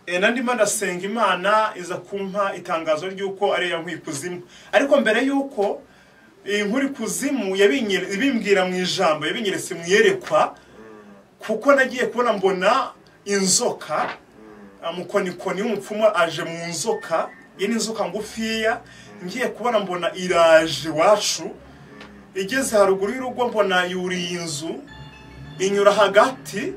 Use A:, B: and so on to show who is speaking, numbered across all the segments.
A: Eh, na ndimo ndasenga imana iza kumpa itangazo ry'uko ari iya nkwikuzimu ariko mbere y'uko iyi nkurikuzimu yabinyere- ibimbwira mu ijambo yabinyeretse mu iyerekwa kuko nagiye kubona mbona inzoka amukonikoni w'umupfumu aje mu nzoka iyi ni inzoka ngufiya ngiye kubona mbona iraje iwacu igeze haruguru y'urugo mbona yuriye inzu inyura hagati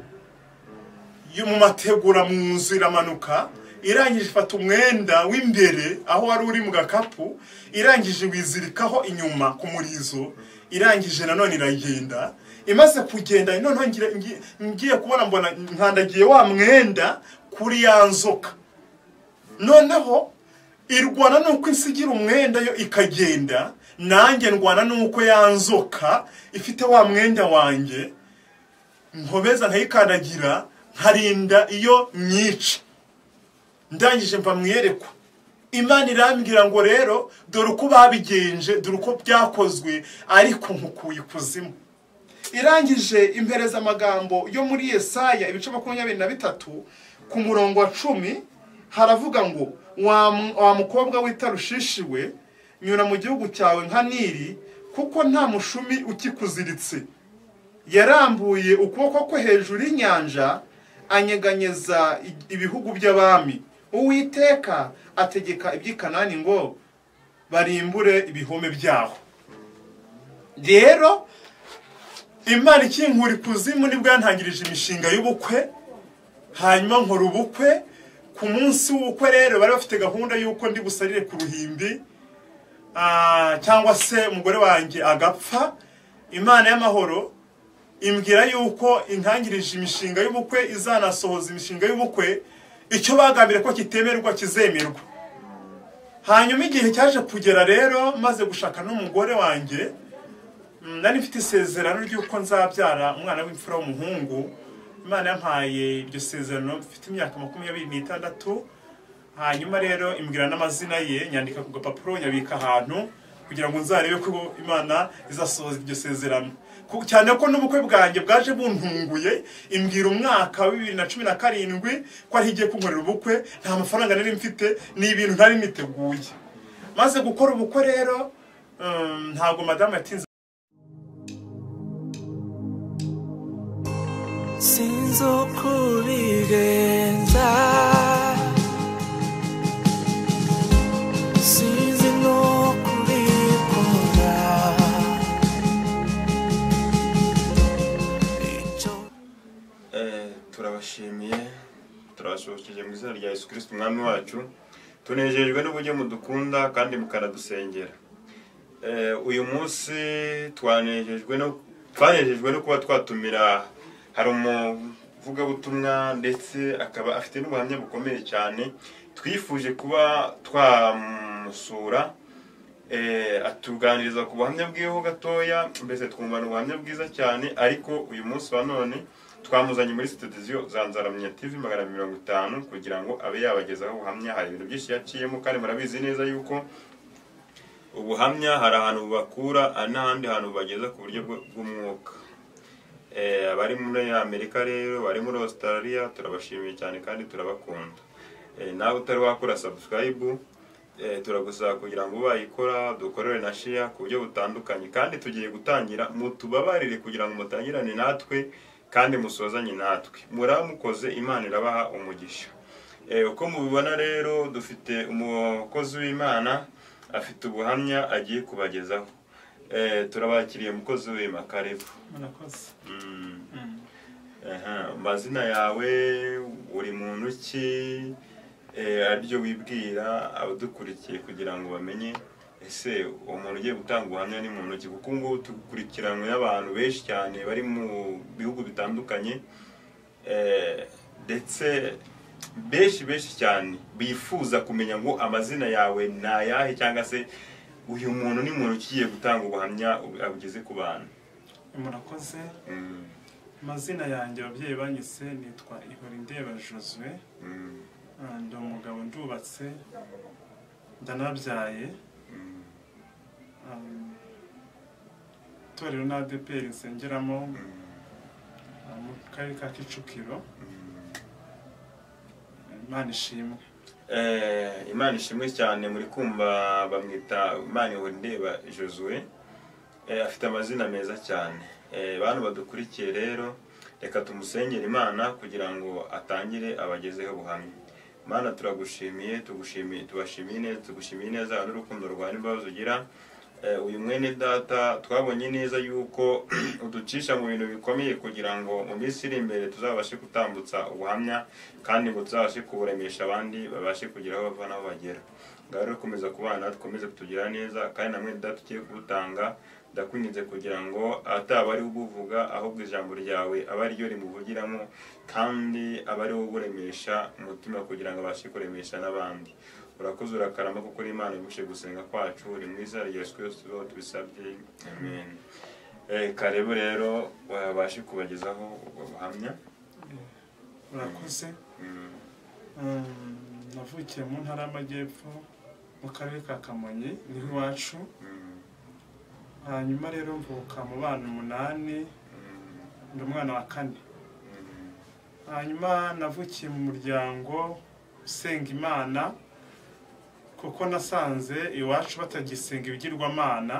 A: yo mu mategura mu nzu iramanuka irangije ifata umwenda w'imbere aho wari uri mu gakapu irangije wizirikaho inyuma ku murizo irangije nanone iragenda imaze kugenda noneho ngira- ngi- ngiye kubona mbona nkandagiye wa mwenda kuri ya nzoka noneho irwana nuko isigira umwenda yo ikagenda nanjye ndwana nuko ya nzoka ifite wa mwenda wanjye nkobeza nkayikandagira nkarinda iyo nyica ndangije mva mu iyerekwa imana irambwira ngo rero dore uko babigenje dore uko byakozwe ariko nkukuye ikuzimu irangije impereza amagambo yo muri yesaya ibice makumyabiri na bitatu ku murongo wa cumi haravuga ngo wa mu- wa mukobwa w'itarushishi we nyura mu gihugu cyawe nka niri kuko nta mushumi ukikuziritse yarambuye ukuboko kwe hejuru y'inyanja anyeganyeza i- ibihugu by'abami uwiteka ategeka iby'ikanani ngo barimbure ibihome byaho rero imana ikinkura ikuzimu nibwo yantangirije imishinga y'ubukwe hanyuma nkora ubukwe ku munsi w'ubukwe rero bari bafite gahunda y'uko ndi busarire ku ruhimbi Ah, cyangwa se umugore wanjye agapfa imana y'amahoro imbwira y'uko intangirije imishinga y'ubukwe izanasohoza imishinga y'ubukwe icyo bagambiriye ko kitemerwa kizemerwa hanyuma igihe cyaje kugera rero maze gushaka n'umugore wanjye mm, nari mfite isezerano ry'uko nzabyara umwana w'imfura w'umuhungu imana yampaye iryo sezerano mfite imyaka makumyabiri n'itandatu hanyuma rero imbwira n'amazina ye nyandika ku gapapuro nyabika ahantu kugira ngo nzarebe ko imana izasohoza iryo sezerano Ku- cyane ko n'ubukwe bwanjye bwaje buntunguye imbwira umwaka wa bibiri na cumi na karindwi ko ariho igiye kunkorera ubukwe nta mafaranga nari mfite ni ibintu ntari niteguye maze gukora ubukwe rero um, ntabwo madamu yatinze
B: sinzi uko bigenza sinzi n'uko ubikunda icyo
C: Eh, turabashimiye turabashobokeje mu izina rya yesu kirisiti umwami wacu tunejejwe n'uburyo mudukunda kandi mukanadusengera Eh, uyu munsi twanejejwe no twanejejwe no kuba twatumira hari umuvugabutumwa ndetse akaba afite n'ubuhamya bukomeye cyane twifuje kuba twamusura Eh, atuganiriza ku buhamya bw'iho gatoya mbese twumva ni ubuhamya bwiza cyane ariko uyu munsi wa none twamuzanye muri sitadiyo za nzaramenya tv magana abiri mirongo itanu kugira ngo abe yabagezaho ubuhamya hari ibintu byinshi yaciyemo kandi murabizi neza yuko ubuhamya hari ahantu bubakura hari n'ahandi hantu bubageza ku buryo bw- bw'umwuka Eh, abari muri amerika rero bari muri australia turabashimiye cyane kandi turabakunda Eh, nawe utari wakora subscribe eh, turagusaba kugira ngo bayikora dukorere na share ku buryo butandukanye kandi tugiye gutangira mutubabarire kugira ngo mutangirane natwe kandi musozanye natwe muramukoze imana irabaha umugisha Eh, uko mubibona rero dufite umukozi w'imana afite ubuhamya agiye kubagezaho Eh, turabakiriye umukozi w'imana karebu
A: murakoze
C: Mm. Aha, amazina yawe uri muntu ki eh, aribyo wibwira abadukurikiye kugira ngo bamenye ese uwo muntu ugiye gutanga ubuhamya ni muntu ki kuko ubu ngubu dukurikiranwe n'abantu benshi cyane bari mu bihugu bitandukanye eh, ndetse benshi benshi cyane bifuza kumenya ngo amazina yawe ni ayahe cyangwa se uyu muntu ni muntu ugiye gutanga ubuhamya abugeze ku bantu
A: murakoze
C: Mm.
A: amazina yanjye ababyeyi banyise nitwa ihorindeba josue
C: Mm.
A: Ah, ndi umugabo ndubatse ndanabyaye
C: Mm.
A: Um, itorero na adeperi nsengeramo ah, mu karere ka kicukiro
C: Mm.
A: Eh, imana ishimwe
C: Eh, imana ishimwe cyane muri kumva bamwita imana ndeba josue Eh, afite amazina meza cyane Eh, bantu badukurikiye rero reka tumusengere imana kugira ngo atangire abagezeho ubuhamya imana turagushimiye tugushimiye tubashimiye neza tugushimiye neza n'urukundo rwawe imbabazi ugira Eh, uyu mwene data twabonye neza yuko uducisha mu bintu bikomeye kugira ngo mu minsi iri imbere tuzabashe gutambutsa ubuhamya kandi ngo tuzabashe kuburemesha abandi babashe kugera aho bava n'aho bagera ngaho rero komeza kubana dukomeze kutugira neza kandi na mwene data ugiye kubutanga ndakwinginze kugira ngo ataba ari ubuvuga ahubwo ijambo ryawe aba ari ryo rimuvugiramo kandi aba ari wowe uremesha umutima kugira ngo abashe kuremesha n'abandi urakoze urakarama kuko uri imana igushe gusenga kwacu uri mwiza rya yesu kirisitu tuba tubisabye amen Eh, karebe rero wabashe kubagezaho ubwo buhamya
A: murakoze
C: Mm.
A: Mm, navukiye mu ntara y'amajyepfo mu karere ka kamonyi niho iwacu
C: Mm.
A: hanyuma rero mvuka mu bana umunani
C: Mm.
A: ndi umwana wa kane
C: Mm.
A: hanyuma navukiye mu muryango usenga imana kuko nasanze iwacu batagisenga ibigirwamana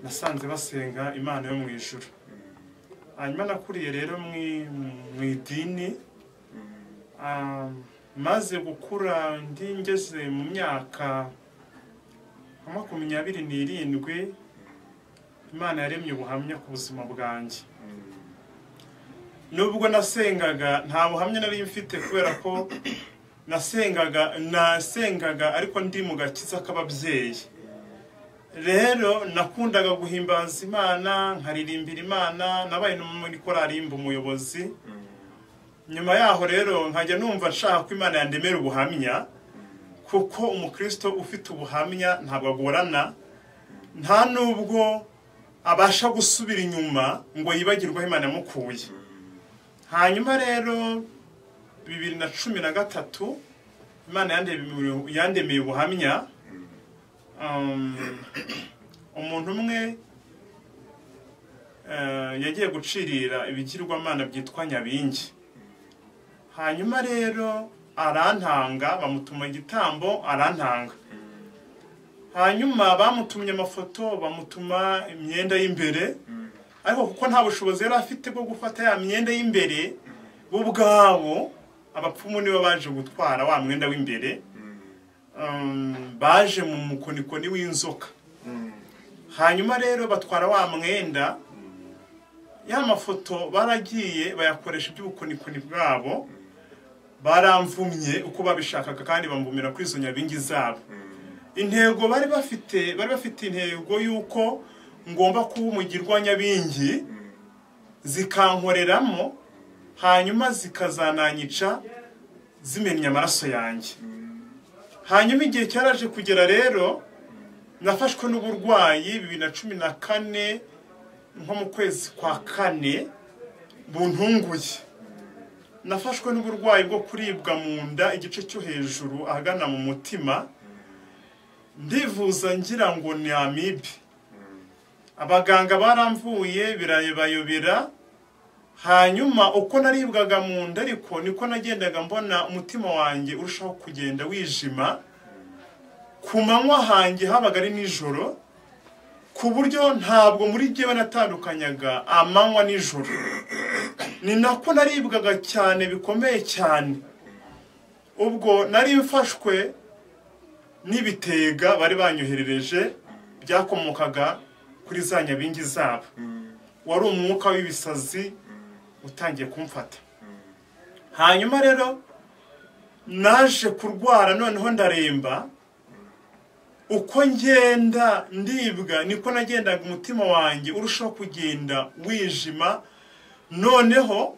A: nasanze basenga imana yo mu ijuru hanyuma nakuriye rero mu- mu idini
C: Mm.
A: Ah, maze gukura ndi ngeze mu myaka nka makumyabiri n'irindwi imana yaremye ubuhamya ku buzima bwanjye
C: Mm.
A: nubwo nasengaga nta buhamya nari mfite kubera ko nasengaga nasengaga ariko ndi mu gakiza k'ababyeyi rero nakundaga guhimbaza imana nkaririmbira imana nabaye no muri korari yimba umuyobozi nyuma yaho rero nkajya numva nshaka ko imana yandemera ubuhamya kuko umukristo ufite ubuhamya ntabwo agorana nta nubwo abasha gusubira inyuma ngo yibagirwe aho imana yamukuye hanyuma rero bibiri na cumi na gatatu imana yandemeye- yandemeye ubuhamya um, umuntu umwe eh, yagiye gucirira ibigirwamana byitwa nyabingi hanyuma rero arantanga bamutuma igitambo arantanga hanyuma bamutumye amafoto bamutuma imyenda y'imbere ariko kuko nta bushobozi yari afite bwo gufata ya myenda y'imbere bo ubwabo abapfumu nibo baje gutwara wa mwenda w'imbere um, baje mu mukonikoni w'inzoka hanyuma rero batwara wa mwenda ya mafoto baragiye bayakoresha iby'ubukonikoni bwabo baramvumye uko babishakaga kandi bamvumira kuri izo nyabingi zabo intego bari bafite bari bafite intego y'uko ngomba kuba umugirwa nyabingi zikankoreramo hanyuma zikazananyica zimennye amaraso yanjye hanyuma igihe cyaraje kugera rero nafashwe n'uburwayi bibiri na cumi na kane nko mu kwezi kwa kane buntunguye nafashwe n'uburwayi bwo kuribwa mu nda igice cyo hejuru ahagana mu mutima ndivuza ngira ngo ni amibe abaganga baramvuye birayibayobera hanyuma uko naribwaga mu nda ariko niko nagendaga mbona umutima wanjye urushaho kugenda wijima ku manywa hanjye habaga ari nijoro ku buryo ntabwo muri jyewe natandukanyaga amanywa nijoro ni nako naribwaga cyane bikomeye cyane ubwo nari mfashwe n'ibitega bari banyoherereje byakomokaga kuri za nyabingi zabo wari umwuka w'ibisazi utangiye kumfata hanyuma rero naje kurwara noneho ndaremba uko ngenda ndibwa niko nagendaga umutima wanjye urushaho kugenda wijima noneho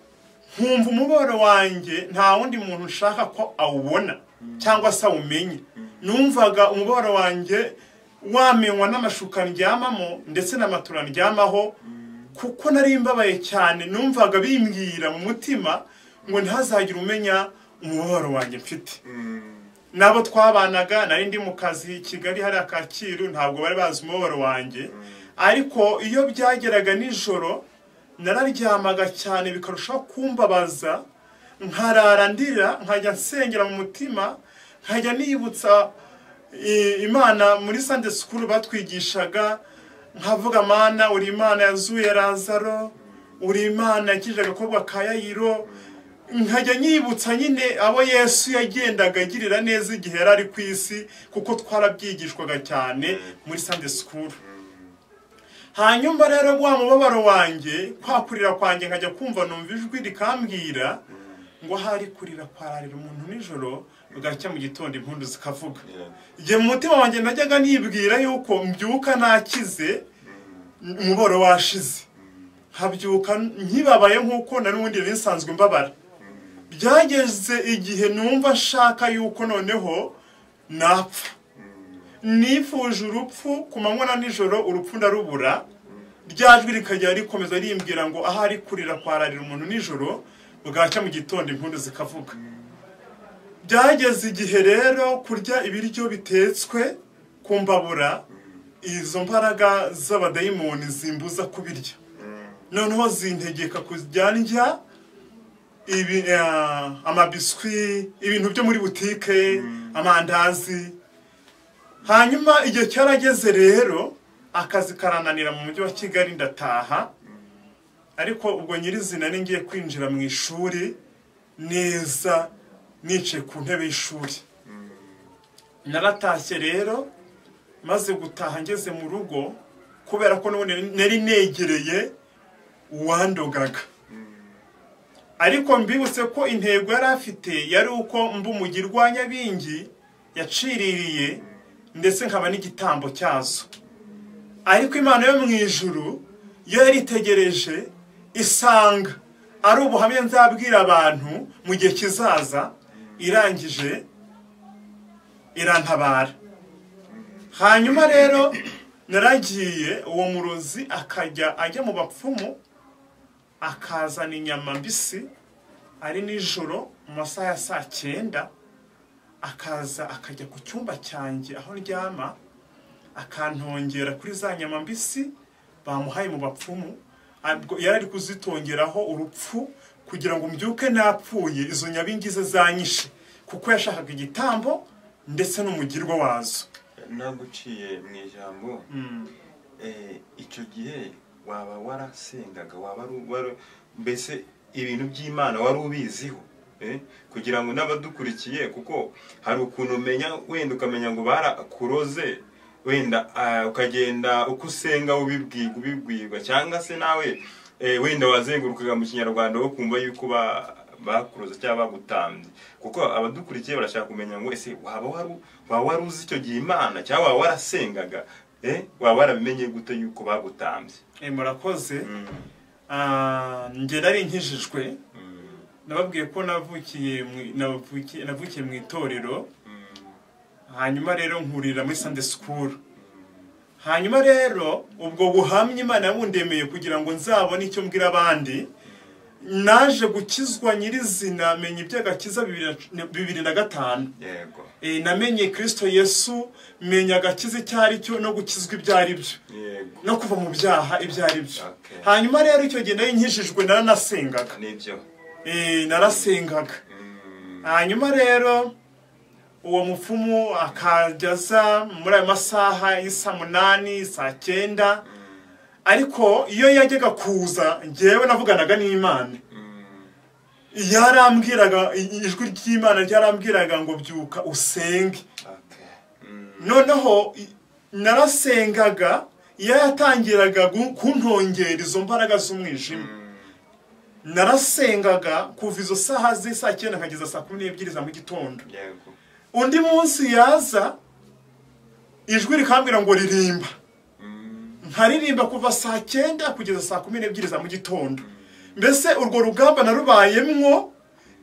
A: nkumva umubabaro wanjye nta wundi muntu nshaka ko awubona cyangwa se awumenye numvaga umubabaro wanjye wamenywa n'amashuka ndyamamo ndetse n'amatura ndyamaho kuko nari mbabaye cyane numvaga bimbwira mu mutima ngo ntihazagire umenya umubabaro wanjye mfite nabo twabanaga nari ndi mu kazi kigali hariya kacyiru ntabwo bari bazi umubabaro wanjye ariko iyo byageraga nijoro nararyamaga cyane bikarushaho kumbabaza nkarara ndira nkajya nsengera mu mutima nkajya niyibutsa i- imana muri sande sikuru batwigishaga nkavuga mana uri imana yazuye razaro uri imana yakije agakobwa ka yayiro nkajya nyibutsa nyine abo yesu yagendaga agirira neza igihe yari ari ku isi kuko twarabyigishwaga cyane muri sande sikuru hanyuma rero wa mubabaro wanjye kwa kurira kwanjye nkajya kumva numva ijwi rikambwira ngo ahari kurira kwararira umuntu nijoro bugacya mu gitondo impundu zikavuga igihe mu mutima wanjye najyaga nibwira yuko mbyuka nakize umuboro washize nkabyuka nkibabaye nk'uko na n'ubundi nari nsanzwe mbabara byageze igihe numva nshaka yuko noneho napfa nifuje urupfu ku manywa na nijoro urupfu ndarubura rya jwi rikajya rikomeza rimbwira ngo ahari kurira kwararira umuntu nijoro bwacya mu gitondo impundu zikavuga byageze igihe rero kurya ibiryo bitetswe ku mbabura izo mbaraga z'abadayimoni zimbuza kubirya noneho zintegeka kujya ndya ibi- eh, amabiswi ibintu byo muri butike amandazi hanyuma igihe cyarageze rero akazi karananira mu mujyi wa kigali ndataha ariko ubwo nyirizina ni ngiye kwinjira mu ishuri neza nicaye ku ntebe y'ishuri naratashye rero maze gutaha ngeze mu rugo kubera ko n'ubundi nari negereye uwandogaga ariko mbibutse ko intego yari afite yari uko mba umugirwa nyabingi yaciririye ndetse nkaba n'igitambo cyazo ariko imana yo mu ijuru yo yaritegereje isanga ari ubuhamya nzabwira abantu mu gihe kizaza irangije irantabara hanyuma rero naragiye uwo murozi akajya ajya mu bapfumu akazana inyama mbisi ari nijoro mu masaha ya saa cyenda akaza akajya ku cyumba cyanjye aho ndyama akantongera kuri za nyama mbisi bamuhaye mu bapfumu Abwo yari ari kuzitongeraho urupfu kugira ngo mbyuke napfuye izo nyabingize zanyishe kuko yashakaga igitambo ndetse n'umugirwa wazo
C: naguciye mu ijambo eh, icyo gihe waba warasengaga waba ari- wari- mbese ibintu by'imana wari ubiziho eh, kugira ngo n'abadukurikiye kuko hari ukuntu umenya wenda ukamenya ngo barakuroze wenda ah, ukagenda uko usenga ubibwirwa ubibwirwa cyangwa se nawe eh, wenda wazengurukaga mu kinyarwanda wo kumva yuko ba bakuroza cyangwa bagutambye kuko abadukurikiye barashaka kumenya ngo ese waba wari waba wari uzi icyo gihe imana cyangwa waba warasengaga eh waba warabimenye gute yuko bagutambye
A: Eh, murakoze Ah, njye nari nkijijwe nababwiye ko navukiye mu- navukiye navukiye mu itorero hanyuma rero nkurira muri Sunday school hanyuma rero ubwo buhamya imana yabundemeye kugira ngo nzabone icyo mbwira abandi naje gukizwa nyirizina menya iby'agakiza bibiri na- bibiri na gatanu
C: yego
A: Eh, namenye kirisito yesu menya agakiza icyo ari cyo no gukizwa ibyo ari byo
C: yego
A: no kuva mu byaha ibyo ari byo
C: Okay.
A: hanyuma rero icyo gihe nari nkijijwe naranasengaga
C: nibyo
A: Eh, narasengaga
C: Mm,
A: hanyuma rero uwo mupfumu akajya aza muri ayo masaha y'isa munani saa cyenda ariko iyo yajyaga kuza ngewe navuganaga n'imana yarambwiraga ijwi ry'imana ryarambwiraga ngo byuka usenge
C: okay. Mm,
A: noneho i- narasengaga iyo yatangiraga gu- kuntongera izo mbaraga z'umwijima narasengaga kuva izo saha z'isaa cyenda nkageza saa kumi n'ebyiri za mu gitondo
C: yego
A: undi munsi yaza ijwi rikambwira ngo ririmba nkaririmba kuva saa cyenda kugeza saa kumi n'ebyiri za mu gitondo mbese urwo rugamba narubayemwo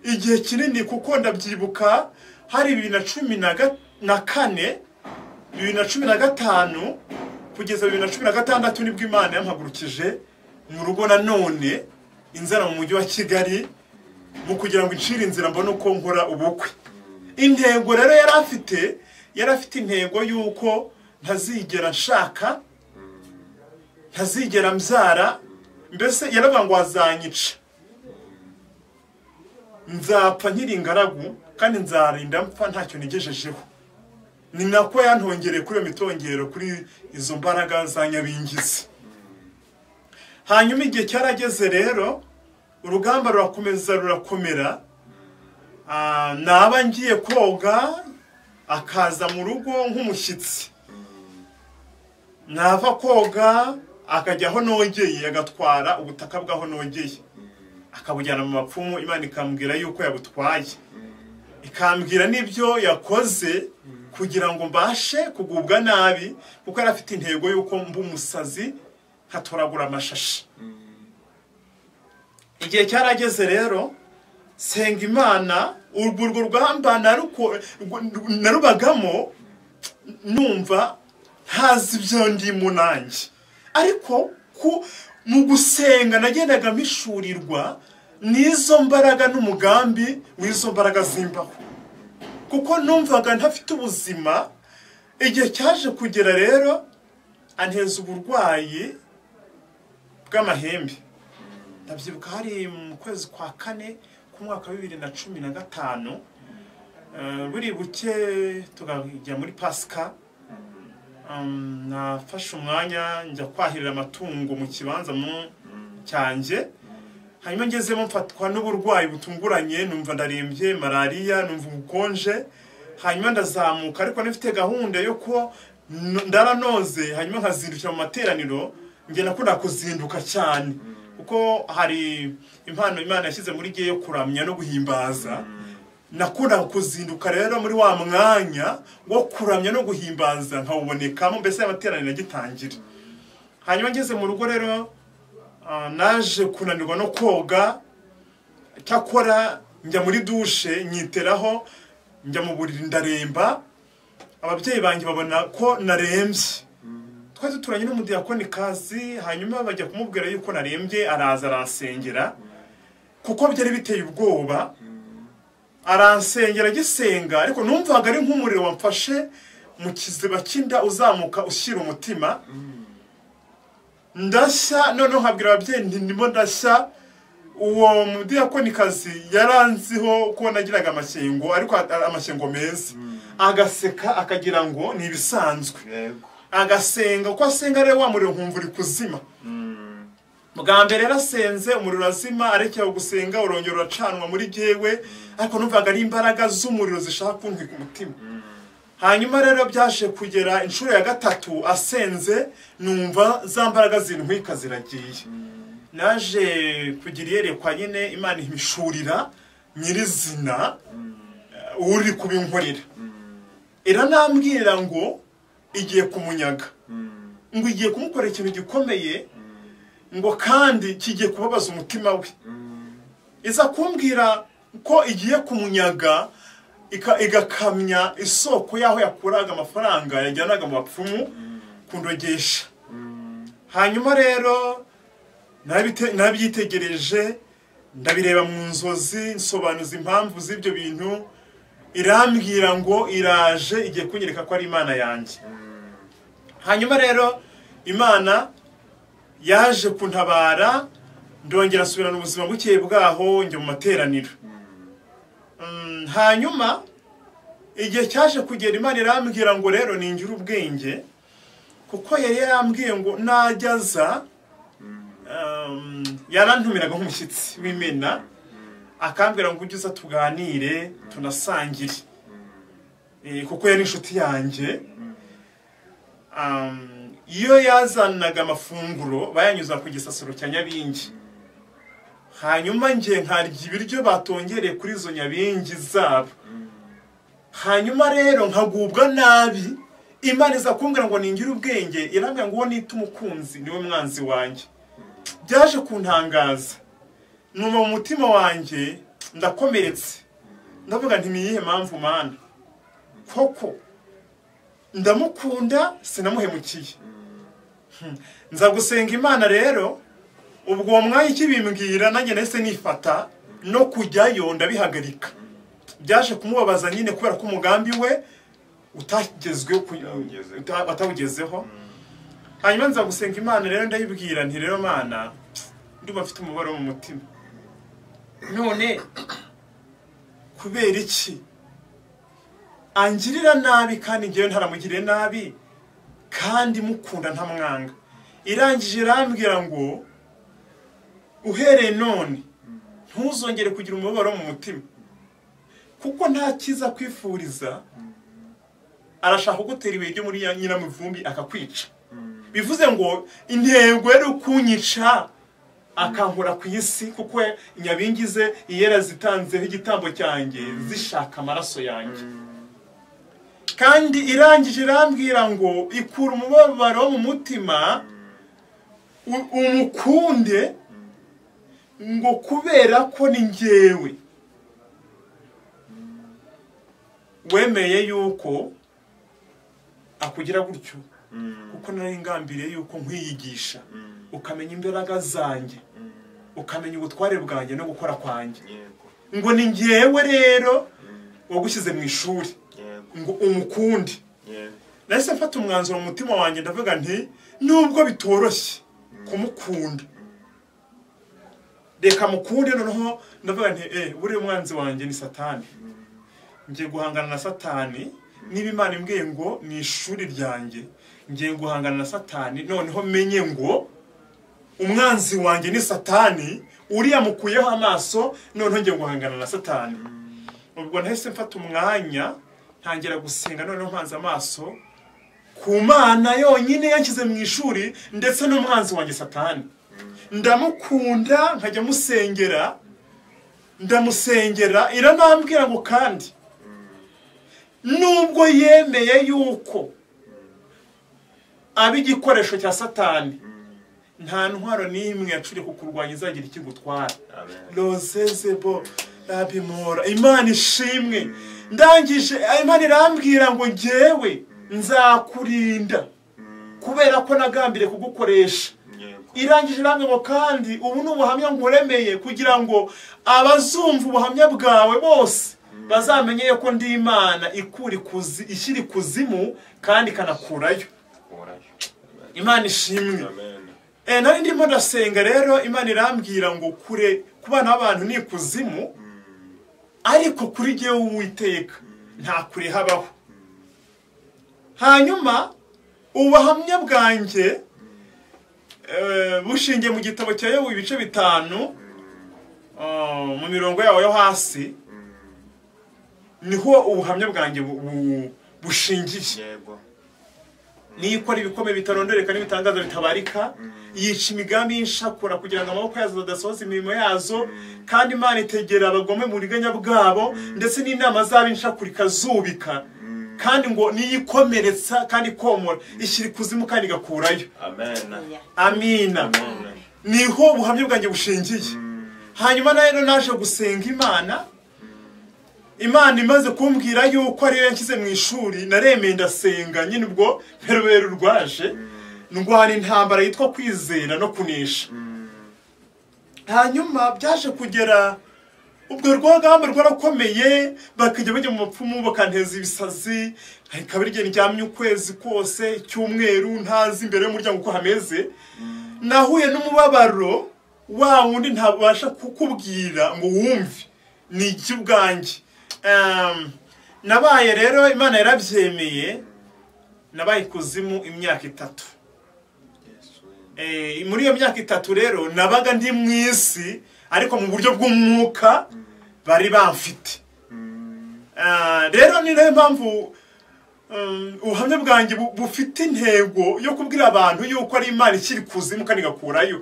A: igihe kinini kuko ndabyibuka hari bibiri na cumi na ga- na kane bibiri na cumi na gatanu kugeza bibiri na cumi na gatandatu nibwo imana yampagurukije mu rugo nanone inzara mu mujyi wa kigali mu kugira ngo incire inzira mbone uko nkora ubukwe intego rero yari afite yari afite intego y'uko ntazigera nshaka ntazigera mbyara mbese yaravuga ngo azanyica nzapfa nkiri ingaragu kandi nzarinda mpfa ntacyo nigejejeho ni nako yantongereye kuri iyo mitongero kuri izo mbaraga za nyabingizi hanyuma igihe cyarageze rero urugamba rurakomeza rurakomera Ah, naba ngiye koga akaza mu rugo nk'umushyitsi nava koga akajya aho nogeye agatwara ubutaka bw'aho nogeye akabujyana mu mapfumu imana ikambwira yuko yabutwaye ikambwira n'ibyo yakoze kugira ngo mbashe kugubwa nabi kuko yari afite intego y'uko mba umusazi nkatoragura amashashi igihe cyarageze rero senga imana urwo urwo rugamba naruko- rw- narubagamo numva ntazi ibyo ndimo nanjye ariko ku mu gusenga nagendaga mpishurirwa n'izo mbaraga n'umugambi w'izo mbaraga zimbaho kuko numvaga ntafite ubuzima igihe cyaje kugera rero anteza uburwayi bw'amahembe ndabyibuka hari mu kwezi kwa kane k'umwaka wa bibiri na cumi na gatanu Eh, buri buke tukajya muri pasika Um, nafashe umwanya njya kwahirira amatungo mu kibanza mu cyanjye hanyuma ngezemo mfatwa n'uburwayi butunguranye numva ndarembye malariya numva ubukonje hanyuma ndazamuka ariko nifite gahunda yo ko n- ndaranoze hanyuma nkazindukira mu materaniro njye nakunda kuzinduka cyane kuko hari impano imana yashyize muri gihe yo kuramya no guhimbaza nakundaga kuzinduka rero muri wa mwanya wo kuramya no guhimbaza nkawubonekamo mbese amateraniro agitangira hanyuma ngeze mu rugo rero ah, naje kunanirwa no koga cyakora njya muri dushe nyiteraho njya mu buriri ndaremba ababyeyi banjye babona ko narembye twari duturanye n'umudiyakoni kazi hanyuma bajya kumubwira yuko narembye araza arasengera kuko byari biteye ubwoba aransengera agisenga ariko numvaga ari nk'umuriro wamfashe mu kiziba cy'inda uzamuka ushyira umutima ndashya noneho nkabwira ababyeyi nti ndimo ndashya uwo mudiyakonikazi yaranziho ko nagiraga amashyengo ariko a- amashyengo meza agaseka akagira ngo ni ibisanzwe
C: yego
A: agasenga uko asenga rero wa muriro nkumva uri kuzima bwa mbere yarasenze umuriro urazima arekeraho gusenga urongera uracanwa muri jyewe ariko numvaga ari imbaraga z'umuriro zishaka kuntwika umutima hanyuma rero byaje kugera inshuro ya gatatu asenze numva za mbaraga zintwika ziragiye naje kugira iyerekwa nyine imana impishurira nyirizina eh, uri kubinkorera iranambwira ngo igiye kumunyaga ngo igiye kumukorera ikintu gikomeye ngo kandi kigiye kubabaza umutima we iza kumbwira ko igiye kumunyaga ika- igakamya isoko y'aho yakuraga amafaranga yajyanaga mu bapfumu kundogesha hanyuma rero nabite- nabyitegereje ndabireba mu nzozi nsobanuza impamvu z'ibyo bintu irambwira ngo iraje igiye kunyereka ko ari imana yanjye hanyuma rero imana yaje kuntabara ndongera asubirana ubuzima buke bwaho njya mu materaniro Mm, hanyuma igihe cyaje kugera imana irambwira ngo rero ningire ubwenge kuko yari yarambwiye ngo najya aza um, yarantumiraga nk'umushyitsi w'imena akambwira ngo ujye uza tuganire tunasangire Eh, kuko yari inshuti yanjye Um, iyo yazanaga amafunguro bayanyuza ku gisasiro cya nyabingi hanyuma ngiye nkarya ibiryo batongereye kuri izo nyabingi zabo hanyuma rero nkagubwa nabi imana iza kumbwira ngo ningire ubwenge irambwira ngo uwo nita umukunzi niwe mwanzi wanjye byaje kuntangaza numva mu mutima wanjye ndakomeretse ndavuga nti ni iyihe mpamvu mana koko ndamukunda sinamuhemukiye Hmm. nza gusenga imana rero ubwo uwo mwanya ikibimbwira nanjye nahise nifata no kujyayo ndabihagarika byaje kumubabaza nyine kubera ko umugambi we utagezweho ku-
C: Utawugezeho.
A: uta- atawugezeho hanyuma nza gusenga imana rero ndayibwira nti rero mana ndumva mfite umubabaro wo mu mutima none kubera iki angirira nabi kandi ngewe ntaramugire nabi kandi mukunda ntamwanga irangije irambwira ngo uhereye none ntuzongere kugira umubabaro wo mu mutima kuko nta cyiza kwifuriza arashaka kugutera ibuye ryo muri ya nyiramivumbi akakwica bivuze ngo intego yari ukunyica akankura ku isi kuko nyabingi ze iyera zitanzeho igitambo cyanjye zishaka amaraso yanjye kandi irangije irambwira ngo ikura umubabaro wo mu mutima u- umukunde ngo kubera ko ni ngewe wemeye yuko akugira gutyo kuko nari ngambiriye yuko nkwiyigisha ukamenya imbaraga zanjye ukamenya ubutware bwanjye no gukora kwanjye
C: yego
A: ngo ni ngewe rero wagushyize mu ishuri
C: yego
A: ngo umukunde
C: yego
A: nahise mfata umwanzuro mu mutima wanjye ndavuga nti nubwo bitoroshye kumukunda reka mukunde noneho ndavuga nti eh buriya umwanzi wanjye ni satani ngiye guhangana na satani niba imana imbwiye ngo ni ishuri ryanjye ngiye guhangana na satani noneho menye ngo umwanzi wanjye ni satani uriya mukuyeho amaso noneho ngiye guhangana na satani ubwo nahise mfata umwanya ntangira gusenga noneho mpanze amaso ku mana yonyine yanshyize mu ishuri ndetse n'umwanzi wanjye satani ndamukunda nkajya musengera ndamusengera iranambwira ngo kandi nubwo yemeye yuko aba igikoresho cya satani nta ntwaro n'imwe yacuriye ku kurwanya izagira ikigutwara
C: amen
A: rozezebo rabimora imana ishimwe ndangije imana irambwira ngo ngewe nzakurinda kubera ko nagambiriye kugukoresha
C: yego
A: irangije irambwira ngo kandi ubu ni ubuhamya nguremeye kugira ngo abazumva ubuhamya bwawe bose bazamenye yuko ndi imana ikura ikuzi ishyira ikuzimu kandi ikanakurayo
C: orayo Amen.
A: imana ishimwe
C: amen
A: Eh, nari ndimo ndasenga rero imana irambwira ngo kure ku bana b'abantu ni ikuzimu ariko kuri jyewe uwiteka nta kure habaho hanyuma ubuhamya bwanjye eh, bushingiye mu gitabo cya yobu ibice bitanu ah, mu mirongo yawo yo hasi niho ubuhamya bwanjye bu- bu- bushingiye
C: yego
A: niyo ikora ibikomeye bitarondoreka n'ibitangaza bitabarika yica imigambi y'inshakura kugira ngo amaboko yazo adasohoza imirimo yazo kandi imana itegera abagome mu buriganya bwabo ndetse n'inama zabo inshakura ikazubika kandi ngo niyo ikomeretsa kandi ikomora ishyira ikuzimu kandi igakurayo
C: amen
A: amina
C: amen
A: niho ubuhamya bwanjye bushingiye hanyuma na rero naje gusenga imana imana imaze kumbwira yuko ariyo yanshyize mu ishuri naremeye ndasenga nyine ubwo mperubere rwaje ndwana intambara yitwa kwizera no kunesha hanyuma byaje kugera ubwo rwagamba rwarakomeye bakajya bajya mu bapfumu bakanteza ibisazi reka buri gihe ndyamye ukwezi kose icyumweru ntazi imbere y'umuryango uko hameze nahuye n'umubabaro wa wundi ntabasha kukubwira ngo wumve ni iki ubwanjye Em, nabaye rero imana yarabyemeye nabaye ikuzimu imyaka itatu
C: yesu
A: Eh, muri iyo myaka itatu rero nabaga ndi mu isi ariko mu buryo bw'umwuka bari bamfite Ah, rero ni nayo mpamvu um, ubuhamya bwanjye bu- bufite intego yo kubwira abantu yuko ari imana ikiri kuzimu kandi igakurayo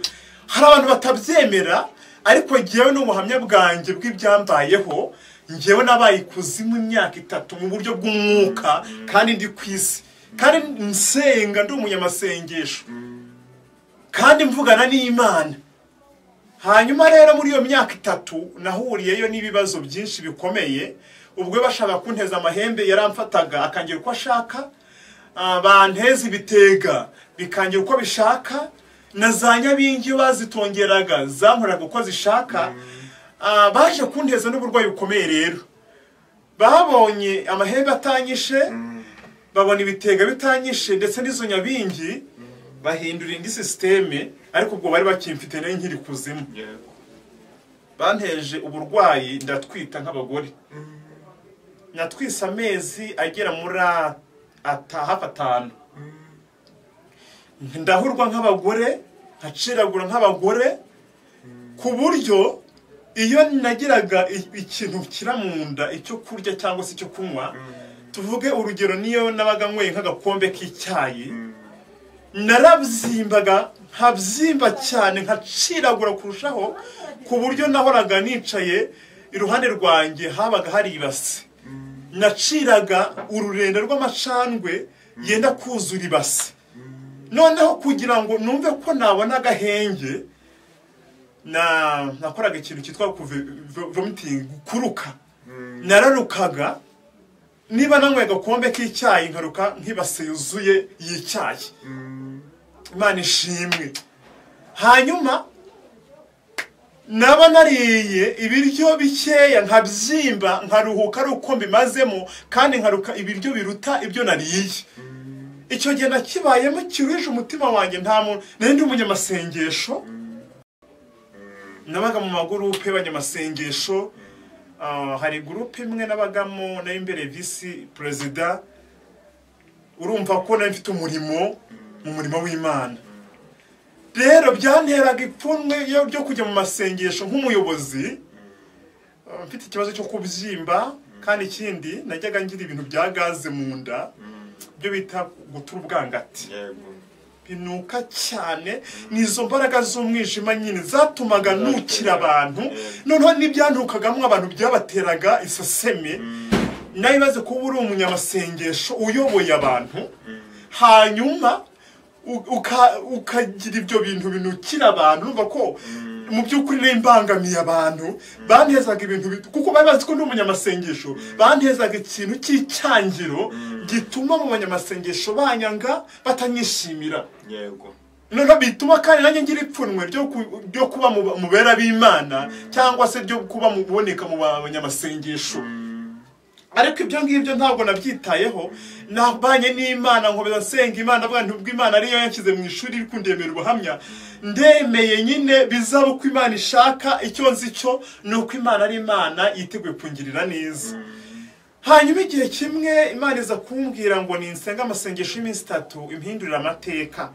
A: hari abantu batabyemera ariko ngewe n'ubuhamya bwanjye bw'ibyambayeho ngewe nabaye ikuzimu imyaka itatu mu buryo bw'umwuka kandi ndi ku isi kandi nsenga ndi umunyamasengesho kandi mvugana n'imana hanyuma rero muri iyo myaka itatu nahuriyeyo n'ibibazo byinshi bikomeye ubwo bashaka kunteza amahembe yaramfataga akangira uko ashaka ah, banteza ibitega bikangira uko bishaka na za nyabingi iyo bazitongeraga zankoraga uko zishaka Ah, baje kunteza n'uburwayi bukomeye rero babonye amahembe atanyishe babona ibitega bitanyishe ndetse n'izo nyabingi bahindura indi sisiteme ariko ubwo bari bakimfite nayo nkiri kuzimu
C: yego
A: banteje uburwayi ndatwita nk'abagore natwise amezi agera muri a- ata- hafi atanu ndahurwa nk'abagore nkaciragura nk'abagore ku buryo iyo nagiraga i- ikintu kira mu nda icyo kurya cyangwa se icyo kunywa tuvuge urugero niyo nabaga nyweye nk'agakombe k'icyayi narabyimbaga nkabyimba cyane nkaciragura kurushaho ku buryo nahoraga nicaye iruhande rwanjye habaga hari ibase naciraga ururenda rw'amacandwe yenda kuzura ibase noneho kugira ngo numve ko nabona agahenge na nakoraga ikintu cyitwa kuve- vo- vomiting kuruka nararukaga niba nanyweye agakombe k'icyayi nkaruka nk'ibase yuzuye y'icyayi imana ishimwe hanyuma naba nariye ibiryo bikeya nkabyimba nkaruhuka ari uko mbimazemo kandi nkaruka ibiryo biruta ibyo nariye icyo gihe nakibayemo kiruje umutima wanjye nta muntu nari ndi umunyamasengesho nabaga mu magurupe y'abanyamasengesho Ah, hari gurupe imwe nabagamo nari imbere visi perezida urumva ko nari mfite umurimo mu murimo w'imana rero byanteraga ipfunwe iyo- ryo kujya mu masengesho nk'umuyobozi Ah, mfite ikibazo cyo kubyimba kandi ikindi najyaga ngira ibintu bya gaze mu nda byo bita gutura ubwangati
C: yego
A: binuka cyane ni izo mbaraga z'umwijima nyine zatumaga nukira abantu noneho n'ibyantukagamo abantu byabateraga iseseme nawe ibaze kuba uri umunyamasengesho uyoboye abantu hanyuma u- uka- ukagira ibyo bintu binukira abantu numva ko mu by'ukuri n'imbangamiye abantu bantezaga ibintu bit- kuko bari bazi ko ndi umunyamasengesho bantezaga ikintu cy'icyangiro gituma mu banyamasengesho banyanga batanyishimira
C: yego
A: noneho bituma kandi nanjye ngira ipfunwe ryo ku- ryo kuba mu ba- mu bera b'imana cyangwa se ryo kuba mu buboneka mu banyamasengesho ariko ibyo ngibyo ntabwo nabyitayeho nabanye n'imana nkomeza nsenga imana avuga nti ubwo imana ariyo yanshyize mu ishuri iri kundemera ubuhamya ndemeye nyine bizaba uko imana ishaka icyo nzi cyo ni uko imana ari imana yiteguye kungirira neza hanyuma igihe kimwe imana iza kumbwira ngo ninsenga amasengesho y'iminsi itatu impindurire amateka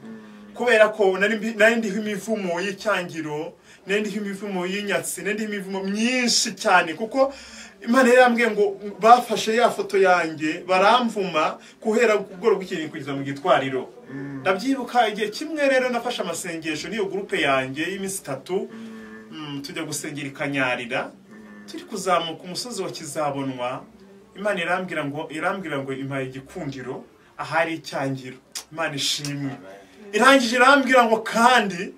A: kubera ko nari mbi- nari ndiho imivumo y'icyangiro nari ndiho imivumo y'inyatsi nari ndiho imivumo myinshi cyane kuko imana yari yambwiye ngo bafashe ya foto yanjye baramvuma guhera ku bworo bw'ikintu kugeza mu gitwariro ndabyibuka igihe kimwe rero nafashe amasengesho n'iyo gurupe yanjye y'iminsi itatu mm, tujya gusengera i kanyarira turi kuzamuka umusozi wa kizabonwa imana irambwira ngo irambwira ngo impaye igikundiro ahari icyangiro imana ishimwe irangije irambwira ngo kandi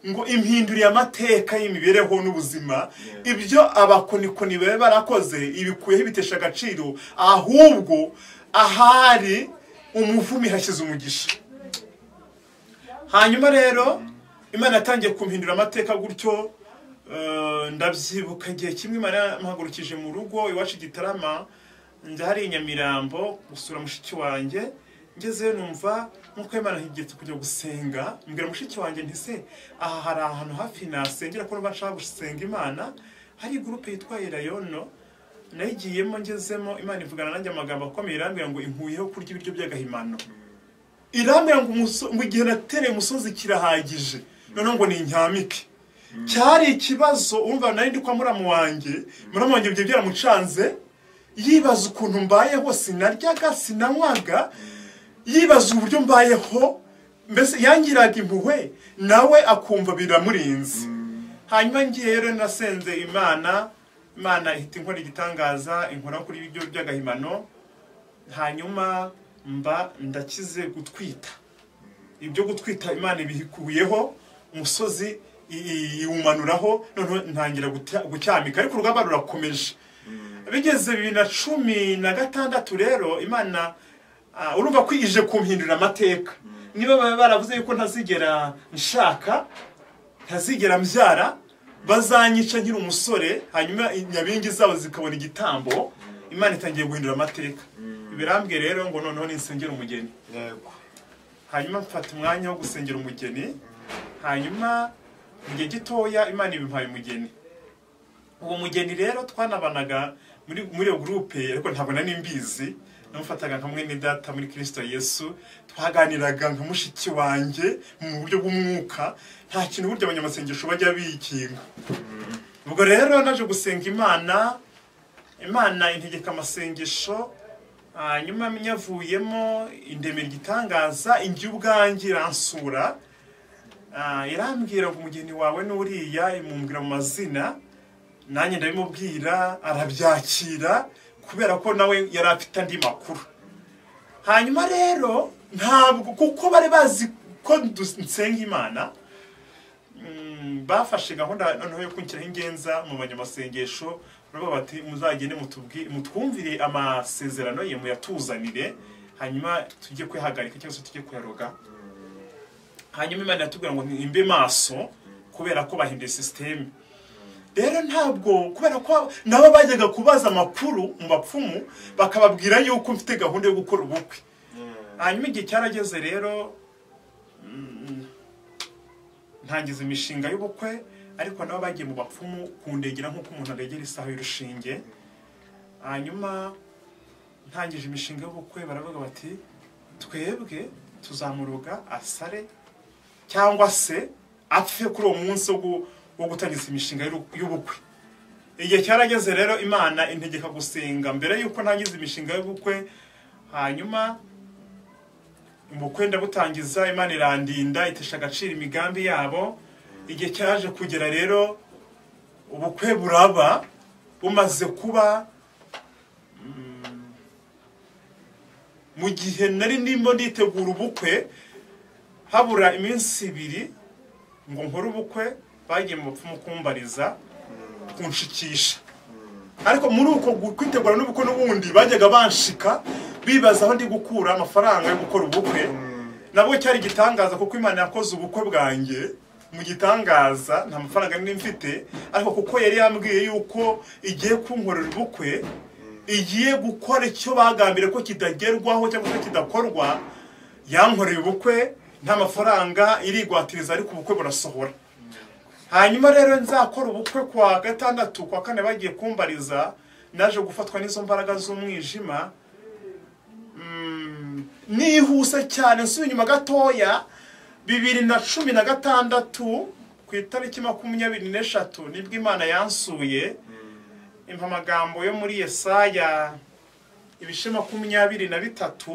A: ngo impinduriye amateka y'imibereho n'ubuzima ibyo abakonikoni bari barakoze ibikuyeho ibitesha agaciro ahubwo ahari umuvumi hashyize umugisha hanyuma rero imana yatangiye kumpindura amateka gutyo eh, ndabyibuka igihe kimwe imana yampagurukije mu rugo iwacu i gitarama njya hari i nyamirambo gusura mushiki wanjye ngezeyo numva nk'uko imana higeretse kujya gusenga mbwira mushiki wanjye nti se aha hari ahantu hafi nasengera ko numva nshaka gusenga imana hari gurupe yitwa irayono nayigiyemo ngezemo imana ivugana nanjye amagambo akomeye irambwira ngo inkuyeho kurya ibiryo by'agahimano irambwira ngo umuso- ngo igihe natereye umusozi kirahagije noneho ngo nintyamike cyari ikibazo urumva nari ndi kwa muramu wanjye muramu wanjye ibyo byaramucanze yibaza ukuntu mbayeho sinaryaga sinanywaga yibaza uburyo mbayeho mbese yangiraga impuhwe nawe akumva biramurinze hanyuma ngiye rero nasenze imana imana ihita inkora igitangaza inkora kuri ibyo by'agahimano hanyuma mba ndakize gutwita ibyo gutwita imana ibikuyeho umusozi i- i- iwumanuraho noneho ntangira guta- gucyamika ariko urugamba rurakomeje bigeze bibiri na cumi na gatandatu rero imana ah, urumva ko ije kumpindurira amateka niba baba baravuze yuko ntazigera nshaka ntazigera mbyara bazanyica nkiri umusore hanyuma inyabingi zabo zikabona igitambo imana itangiye guhindura amateka birambwiye rero ngo noneho ninsengera umugeni
C: yego
A: hanyuma mfata umwanya wo gusengera umugeni hanyuma mu gihe gitoya imana ibimpaye umugeni uwo mugeni rero twanabanaga muri muri iyo gurupe ariko ntabwo nari mbizi namufataga nka mwene data muri kirisito yesu twaganiraga nka mushiki wanjye mu buryo bw'umwuka nta kintu burya abanyamasengesho bajya bikinga ubwo rero naje gusenga imana imana integeka amasengesho hanyuma nyavuyemo indemera igitangaza ingi ubwanjye iransura Ah, irambwira ngo umugeni wawe n'uriya imumbwira mu mazina nanjye ndabimubwira arabyakira kubera ko nawe yari afite andi makuru hanyuma rero ntabwo kuko bari bazi ko dus- nsenga imana mm, bafashe gahunda noneho yo kunshyiraho ingenza mu banyamasengesho baravuga bati muzagende mutubwi- mutwumvire amasezerano ye muyatuzanire hanyuma tujye kwihagarika cyangwa se tujye kuyaroga hanyuma imana iratubwira ngo nimbe maso kubera ko bahinduye sisiteme rero ntabwo kubera ko nabo bajyaga kubaza amakuru mu bapfumu bakababwira yuko mfite gahunda yo gukora ubukwe hanyuma igihe cyarageze rero mm, ntangiza imishinga y'ubukwe ariko nabo bagiye mu bapfumu kundegera nk'uko umuntu aregera isaha y'urushinge hanyuma ntangije imishinga y'ubukwe baravuga bati twebwe tuzamuruga asare cyangwa se apfe kuri uwo munsi wo gu- wo gutangiza imishinga y'uru- y'ubukwe igihe cyarageze rero imana integeka gusenga mbere y'uko ntangiza imishinga y'ubukwe hanyuma ubukwe ndabutangiza imana irandinda itesha agaciro imigambi yabo igihe cyaje kugera rero ubukwe buraba bumaze kuba mm, mu gihe nari ndimo nditegura ubukwe habura iminsi ibiri ngo nkore ubukwe bagiye mu bapfumu kumbariza kunshikisha ariko muri uko gu- kwitegura n'ubukwe n'ubundi bajyaga banshika bibaza aho ndi gukura amafaranga yo gukora ubukwe nabwo cyari igitangaza kuko imana yakoze ubukwe bwanjye mu gitangaza nta mafaranga nari mfite ariko kuko yari yambwiye yuko igiye kunkorera ubukwe igiye gukora icyo bagambiriye ko kidagerwaho cyangwa se kidakorwa yankoreye ubukwe nta mafaranga irigwatiriza ariko ubukwe burasohora hanyuma rero nzakora ubukwe kwa gatandatu kwa kane bagiye kumbariza naje gufatwa n'izo mbaraga z'umwijima Mm, nihuse cyane nsubiye inyuma gatoya bibiri na cumi na gatandatu ku itariki makumyabiri n'eshatu nibwo imana yansuye impa amagambo yo muri yesaya ibice makumyabiri na bitatu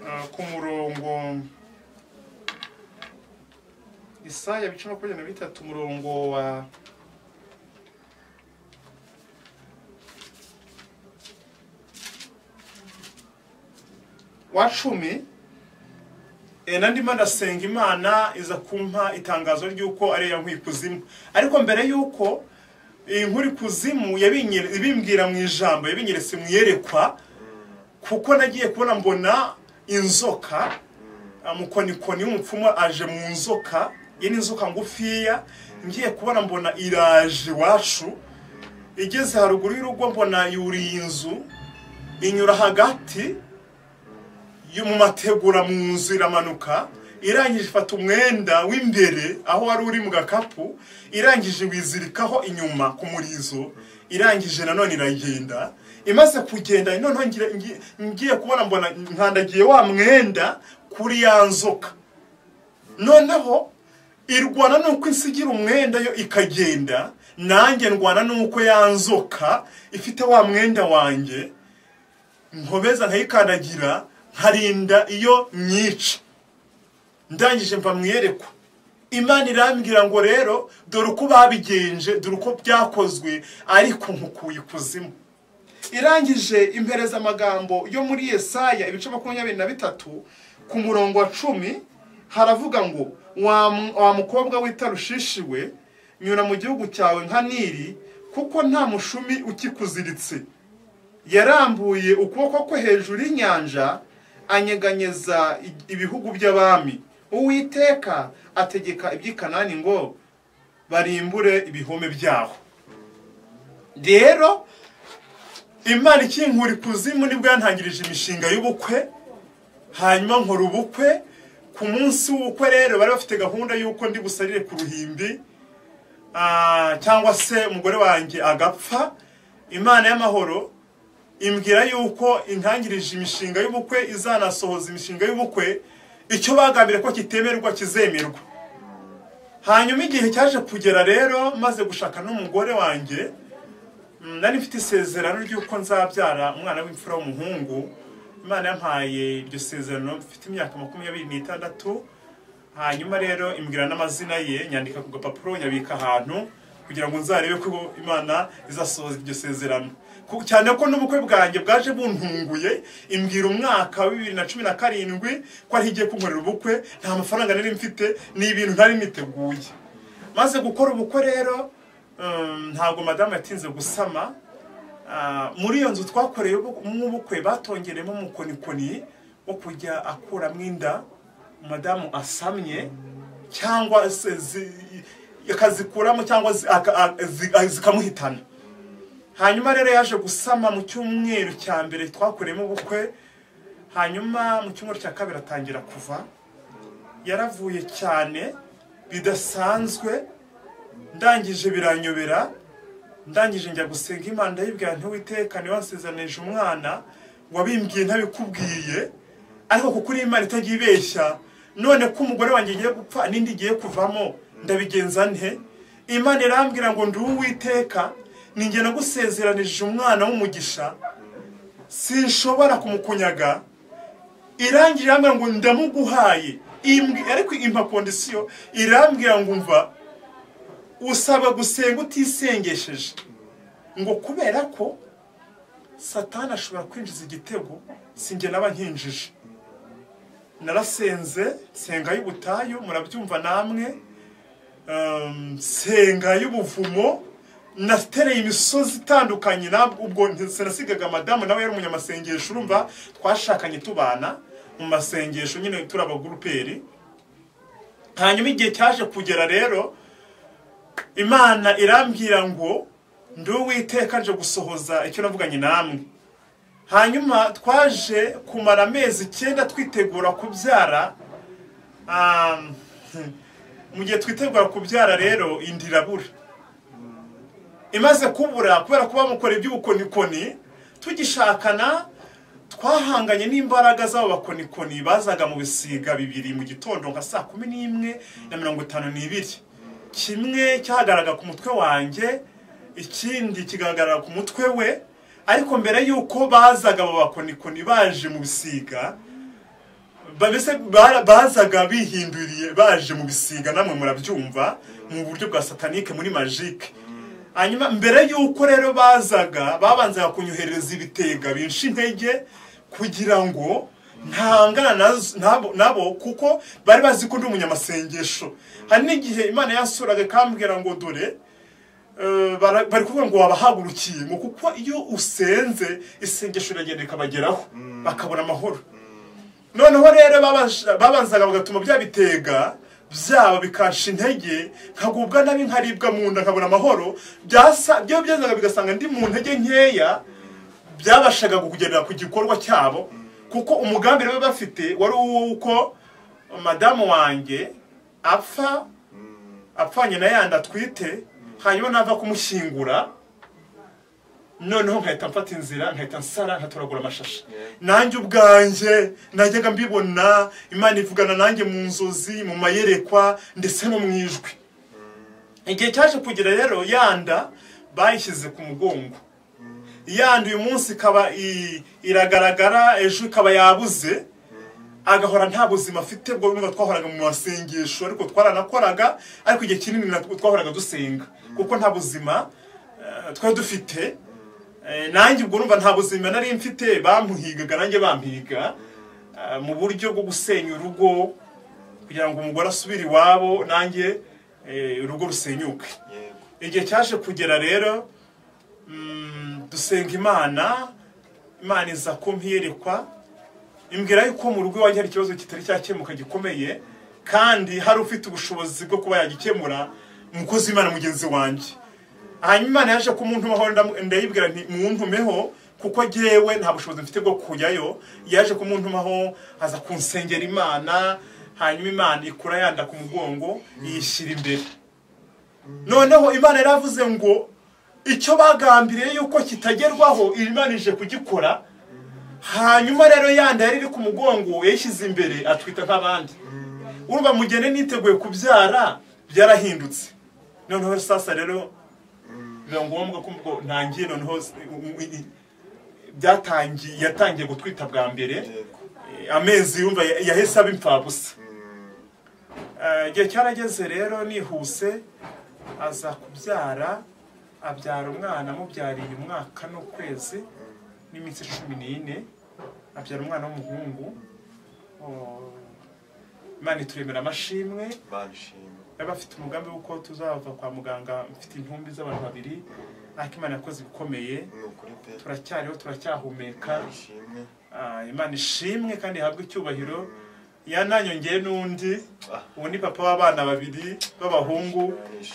A: ah, ku murongo Isaya bice makumyabiri na bitatu umurongo wa wa cumi Eh, na ndimo ndasenga imana iza kumpa itangazo ry'uko ari iya nkwikuzimu ariko mbere y'uko iyi nkurikuzimu yabinyere- ibimbwira mu ijambo yabinyeretse mu iyerekwa kuko nagiye kubona mbona inzoka mukonikoni w'umupfumu aje mu nzoka iyi ni inzoka ngufiya ngiye kubona mbona iraje iwacu igeze haruguru y'urugo mbona yuriye inzu inyura hagati yo mu mategura mu nzu iramanuka irangije ifata umwenda w'imbere aho wari uri mu gakapu irangije wizirikaho inyuma ku murizo irangije nanone iragenda imaze kugenda noneho ngira- ngi- ngiye kubona mbona nkandagiye wa mwenda kuri ya nzoka noneho irwana n'uko isigira umwenda yo ikagenda nanjye ndwana n'uko ya nzoka ifite wa mwenda wanjye nkobeza nkayikandagira nkarinda iyo nyica ndangije mva mwiyerekwa imana irambwira ngo rero dore uko babigenje dore uko byakozwe ariko nkukuye ikuzimu irangije impereza amagambo yo muri yesaya ibice makumyabiri na bitatu ku murongo wa cumi haravuga ngo wa mu- wa mukobwa w'itarushishi we nyura mu gihugu cyawe nka niri kuko nta mushumi ukikuziritse yarambuye ukuboko kwe hejuru y'inyanja anyeganyeza i- ibihugu by'abami uwiteka ategeka iby'ikanani ngo barimbure ibihome byaho rero imana ikinkura ikuzimu nibwo yantangirije imishinga y'ubukwe hanyuma nkora ubukwe ku munsi w'ubukwe rero bari bafite gahunda y'uko ndi busarire ku ruhimbi ah, cyangwa se umugore wanjye agapfa imana y'amahoro imbwira yuko intangirije imishinga y'ubukwe izanasohoza imishinga y'ubukwe icyo bagambiriye ko kitemerwa kizemerwa hanyuma igihe cyaje kugera rero maze gushaka n'umugore wanjye mm, nari mfite isezerano ry'uko nzabyara umwana w'imfura w'umuhungu imana yampaye iryo sezerano mfite imyaka makumyabiri n'itandatu hanyuma rero imbwira n'amazina ye nyandika ku gapapuro nyabika ahantu kugira ngo nzarebe ko imana izasohoza iryo sezerano Ku- cyane ko n'ubukwe bwanjye bwaje buntunguye imbwira umwaka wa bibiri na cumi na karindwi ko ariho igiye kunkorera ubukwe nta mafaranga nari mfite ni ibintu ntari miteguye maze gukora ubukwe rero um, ntabwo madamu yatinze gusama Ah, muri iyo nzu twakoreye ubukwe batongeremo umukonikoni wo kujya akuramo inda madamu asamye cyangwa se zi- akazikuramo cyangwa zi- aka- a- zi- a- zikamuhitana hanyuma rero yaje gusama mu cyumweru cya mbere twakoreyemo ubukwe hanyuma mu cyumweru cya kabiri atangira kuva yaravuye cyane bidasanzwe ndangije biranyobera ndangije njya gusenga imana ndayibwira ntiwiteka niba wansezanije umwana wabimbwiye ntabikubwiye ariko kuko uri imana itajya ibeshya none ko umugore wanjye igiye gupfa n'indi igiye kuvamo ndabigenza nte imana irambwira ngo ndi uwiteka ninjye nagusezeranije umwana w'umugisha sinshobora kumukunyaga irangije irambwira ngo ndamuguhaye Imbwi- ariko impa kondisiyo irambwira ngo umva usabwa gusenga utisengesheje ngo kubera ko satani ashobora kwinjiza igitego sinjye naba nkinjije narasenze senga y'ubutayu murabyumva namwe um, senga y'ubuvumo natereye imisozi itandukanye nabwo ubwo sinasigaga madamu nawe yari umunyamasengesho urumva twashakanye tubana mu masengesho nyine turi abaguruperi hanyuma igihe cyaje kugera rero imana irambwira ngo ndi uwiteka nje gusohoza icyo navuganye namwe hanyuma twaje kumara amezi icyenda twitegura kubyara um, mu gihe twitegura kubyara rero inda irabura imaze kubura kubera kuba mukora iby'ubukonikoni tugishakana twahanganye n'imbaraga z'abo bakonikoni bazaga mu bisiga bibiri mu gitondo nka saa kumi n'imwe na mirongo itanu n'ibiri kimwe cyahagararaga ku mutwe wanjye ikindi kigahagarara ku mutwe we ariko mbere y'uko bazaga abo bakonikoni baje mu bisiga ba- mbese bara- bazaga bihinduriye baje mu bisiga namwe murabyumva mu buryo bwa satanike muri majike hanyuma mbere y'uko rero bazaga babanzaga kunyohereza ibitega binshi intege kugira ngo ntahangana nazo- nabo- nabo kuko bari bazi ko ndi umunyamasengesho hari n'igihe imana yasuraga ikambwira ngo dore eh, bara- bari kuvuga ngo wabahagurukiye ngo kuko iyo usenze isengesho iragenda ikabageraho bakabona amahoro noneho rero babasha- babanzaga bagatuma bya bitega byabo bikasha intege nkagubwa nabi nkaribwa mu nda nkabona amahoro byasa byo byazaga bigasanga ndi mu ntege nkeya byabashaga kugendera ku gikorwa cyabo kuko umugambi bari bafite wari uw'uko madamu wanjye apfa apfanye na yandi atwite hanyuma nava kumushyingura noneho nkahita mfata inzira nkahita nsara nkatoragura amashashi nanjye ubwanjye najyaga mbibona imana ivugana nanjye mu nzozi mu mayerekwa ndetse no mu ijwi igihe cyaje kugira rero yanda bayishyize ku mugongo yanda uyu munsi ikaba i- iragaragara ejo ikaba yabuze agahora nta buzima afite bwo nubwo twahoraga mu masengesho ariko twaranakoraga ariko igihe kinini natwo twahoraga dusenga kuko nta buzima eh, twari dufite Eh, nanjye ubwo numva nta buzima nari mfite bampigaga nanjye bampiga eh, mu buryo bwo gusenya urugo kugira ngo umugore asubire iwabo nanjye eh, urugo rusenyuke
C: yego
A: igihe cyaje kugera rero mm, dusenga imana imana iza kumpiyerekwa imbwira yuko mu rugo iwanjye hari ikibazo kitari cyakemuka gikomeye kandi hari ufite ubushobozi bwo kuba yagikemura umukozi w'imana mugenzi wanjye hanyuma imana yaje kumuntumaho ndamu- ndayibwira nti muntumeho kuko jyewe nta bushobozi mfite bwo kujyayo yaje kumuntumaho aza kunsengera imana hanyuma imana ikura yanda ku mugongo iyishyira imbere noneho imana yaravuze ngo icyo bagambiriye yuko kitagerwaho imana ije kugikora hanyuma rero yandi yari iri ku mugongo yayishyize imbere atwita nk'abandi urumva mugende niteguye kubyara byarahindutse noneho sasa rero biba ngombwa ko ubwo ntangiye noneho s- u- u- byatangiye yatangiye gutwita bwa mbere Eh, amezi yumva ya- yahise aba impfabusa Eh, igihe cyarageze rero nihuse aza kubyara abyara umwana amubyariye umwaka n'ukwezi n'iminsi cumi n'ine abyara umwana w'umuhungu Oh, imana ituremera amashimwe
C: banshima
A: yari afite umugambi w'uko tuzava kwa muganga mfite intumbi z'abantu babiri ariko imana yakoze ibikomeye
C: ni ukuri pe
A: turacyariho turacyahumeka
C: banshimwe
A: Ah, imana ishimwe kandi ihabwe icyubahiro yananyongeye n'undi ubu ni papa w'abana babiri b'abahungu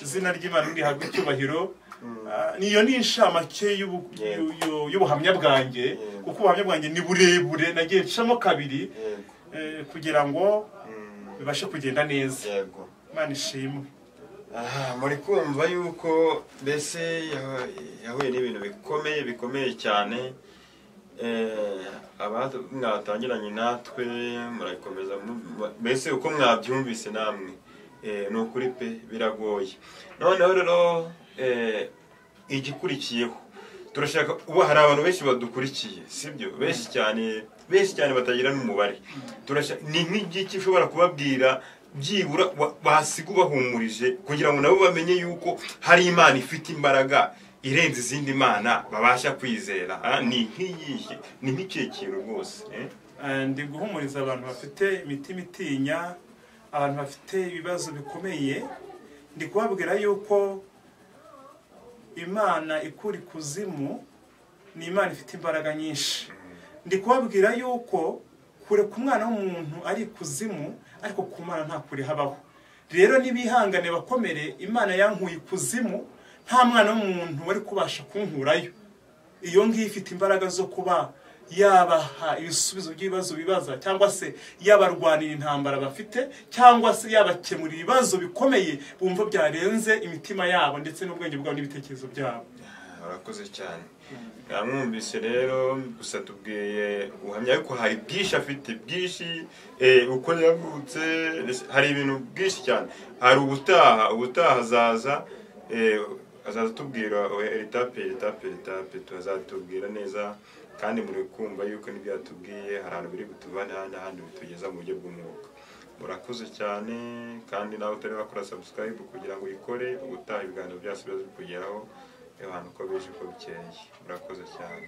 A: izina ry'imana rihabwe icyubahiro Ah, ni- iyo ni inshamake y'ubu- y'u- y'u- y'ubuhamya bwanjye
C: Yego.
A: kuko ubuhamya bwanjye ni burebure nagiye ncamo kabiri
C: yego
A: eh, kugira ngo
C: Mm,
A: bibashe kugenda neza
C: yego
A: imana ishimwe
C: Aha, muri kumva yuko mbese yahu- yahuye n'ibintu bikomeye bikomeye cyane Eh, aba- mwatangiranye natwe murabikomeza mu- mbese uko mwabyumvise namwe Eh, ni ukuri pe biragoye noneho rero eh, igikurikiyeho turashaka ubu hari abantu benshi badukurikiye sibyo benshi cyane benshi cyane batagira n'umubare turashaka ni nk'igiki ushobora kubabwira byibura wa- basiga ubahumurije kugira ngo nabo bamenye yuko hari imana ifite imbaraga irenze izindi mana babasha kwizera Ah, ni nk'iyihe ni nk'ikihe kintu rwose eh?
A: Eh, ndi guhumuriza abantu bafite imitima itinya abantu bafite ibibazo bikomeye ndi kubabwira yuko imana ikura ikuzimu ni imana ifite imbaraga nyinshi ndi kubabwira yuko kure ku mwana w'umuntu ari ikuzimu ariko ku mwana nta kure habaho rero nibihangane bakomere imana yankuye ikuzimu nta mwana w'umuntu wari kubasha kunkurayo iyo ngiyo ifite imbaraga zo kuba yabaha ibisubizo by'ibibazo bibaza cyangwa se yabarwanira intambara bafite cyangwa se yabakemurira ibibazo bikomeye bumva byarenze imitima yabo ndetse n'ubwenge bwabo n'ibitekerezo byabo
C: urakoze cyane namwumvise rero gusa tubwiye uhamya yuko hari bwinshi afite bwinshi eh, uko yavutse ndetse hari ibintu byinshi cyane hari ubutaha ubutaha azaza eh, azaza atubwira we- etape etape etape azatubwira neza kandi muri kumva yuko n'ibyo yatubwiye hari ahantu biri butuvane ahandi ahandi bitugeza mu buryo bw'umwuka murakoze cyane kandi nawe utari wakora subscribe kugira ngo uyikore ubutaha ibiganiro byacu biba bikugeraho abantu uko bije uko bikeye murakoze cyane